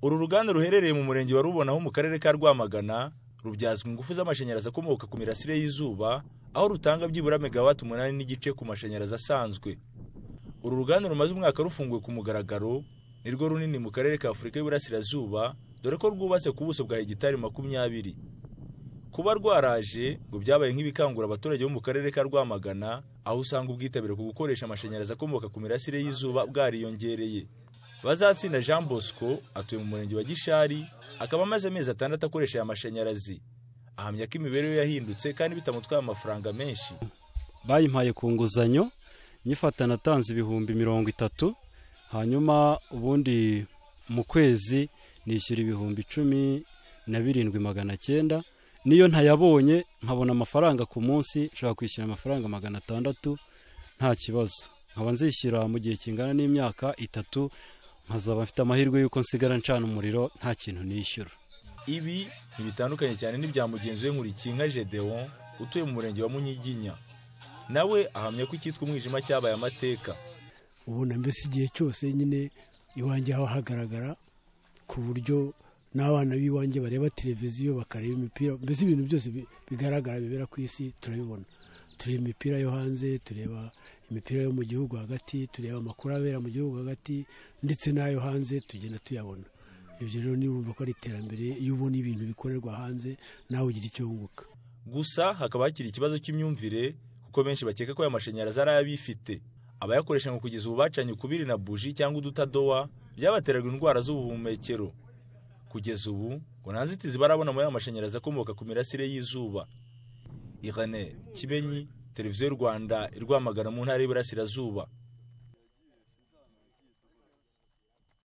Uru ruganda ruherereye mu murenge wa Rubonaho mu karere ka Rwamagana rubyazwa ingufu z'amashanyarazi akomoka ku mirasire y'izuba, aho rutanga byibura megawati umunani n'igice ku mashanyarazi asanzwe. Uru ruganda rumaze umwaka rufunguwe ku mugaragaro, ni rwo runini mu karere ka Afurika y'Iburasirazuba, dore ko rwubatse ku buso bwa hegitari makumyabiri. Kuba rwaraje ngo byabaye nk'ibikangura abaturage bo mu karere ka Rwamagana, aho usanga ubwitabire ku gukoresha amashanyarazi akomoka ku mirasire y'izuba bwariyongereye. Bazatsinda Jean Bosco atuye mu murenge wa Gishari, akaba amaze amezi atandatu akoresha aya mashanyarazi. Ahamya ko imibereho yahindutse kandi bitamutwaye amafaranga menshi. bayimpaye ku nguzanyo nyifata natanze ibihumbi mirongo itatu hanyuma ubundi mu kwezi nishyura ibihumbi icumi na birindwi magana cyenda niyo ntayabonye nkabona amafaranga ku munsi nshobora kwishyura amafaranga magana atandatu nta kibazo nkaba nzishyura mu gihe kingana n'imyaka itatu nkazaba mfite amahirwe y'uko nsigara ncana umuriro nta kintu nishyura Ibi ntibitandukanye cyane n'ibya mugenzi we Nkurikinka Gedeon utuye mu murenge wa Munyiginya. Nawe ahamya ko icyitwa umwijima cyabaye amateka. ubona mbese igihe cyose nyine iwanjye haba hagaragara ku buryo n'abana b'iwanjye bareba televiziyo bakareba imipira mbese ibintu byose bi- bigaragara bibera ku isi turabibona tureba imipira yo hanze tureba imipira yo mu gihugu hagati tureba amakuru abera mu gihugu hagati ndetse n'ayo hanze tugenda tuyabona ibyo rero niba wumva ko ari iterambere iyo ubona ibintu bikorerwa hanze nawe ugira icyo wunguka Gusa hakaba hakiri ikibazo cy'imyumvire kuko benshi bakeka ko aya mashanyarazi ari ay'abifite. Abayakoresha ngo kugeza ubu bacanye ukubiri na buji cyangwa udutadowa byabateraga indwara z'ubuhumekero. Kugeza ubu ngo nta nzitizi barabona muri aya mashanyarazi akomoka ku mirasire y'izuba. Irene Kibenyi, Televiziyo Rwanda, irwamagana mu ntara y'Iburasirazuba.